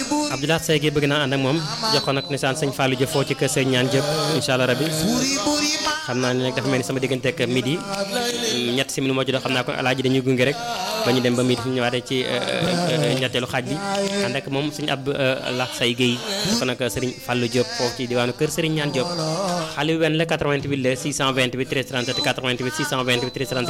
Abdoulaye Seye gi bëgg naa ànd ak moom jox ko nag nisaan sëñ Fallou Diop foo ci kër sëñ ñaan Diop incha allah rabbi xam naa ne nag dafa mel ni sama diggante ak midi ñett si minu moo ci doon xam naa ko alaaji dañuy gunge rek ba ñu dem ba midi fi ñu ñëwaatee ci ñetteelu xaaj bi ànd ak moom suñu ab lax say Guèye ko nag sëriñ Fallou Diop foofu ci diwaanu kër sëriñ ñaan Diop xale yu wenn la 88 la 628 13 37 88 628 13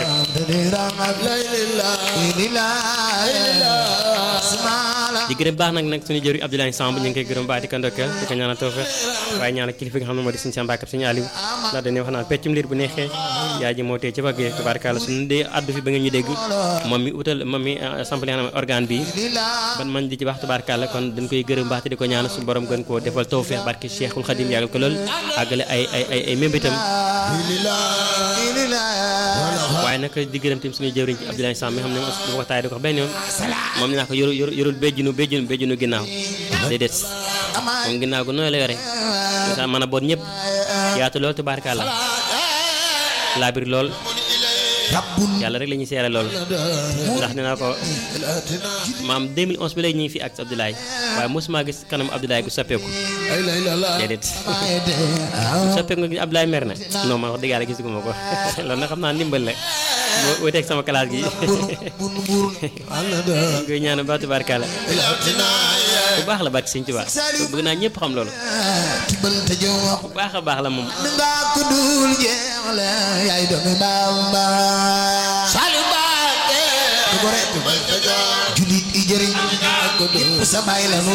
37 di gërëm baax nag nag suñu jëriñ Abdoulaye Samb ñu ngi koy gërëm baax di ko ndokkeel di ko ñaanal tawfeex waaye ñaanal kilifa nga xam ne moo di suñu Samba ak suñu Aliou ndax dañuy wax naan peccum liir bu neexee yaay ji moo tee ci bëggee tubaarkàlla suñu dee addu fi ba nga ñu dégg moom mi utal moom mi samp li nga xam ne organe bi ban man di ci wax tubaarkàlla kon dañ koy gërëm baax te di ko ñaanal suñu borom gën koo defal tawfeex barke Cheikhul Khadim yàggal ko lool àggale ay ay ay ay mémbitam waaye nag di gërëm tamit suñu jëwriñ ci Abdoulaye Samb mi xam ne du ko taay di ko wax benn yoon moom ni naa ko yoru yorul béjjinu béjjinu béjjinu ginnaaw déedéet moom ginnaaw gu nooy la yore sa mën a boot ñëpp yaatu lool tubaarkàlla laabir lool yàlla rek la ñuy seere loolu ndax nee naa ko maam 2011 bi léegi ñu ngi fi ak Abdoulaye waaye mosuma gis kanam Abdoulaye gu soppeeku déedéet soppeeku nga gis Abdoulaye mer na non man wax dëgg yàlla gisuguma ko loolu nag xam naa ndimbal la boo wuteeg sama classe gi koy ñaan ba tubaarkàlla bu baax la barke Sëñ Tuubaa bëgg naa ñëpp xam loolu bu baax a baax la moom julit i jëriñ sa baay la nu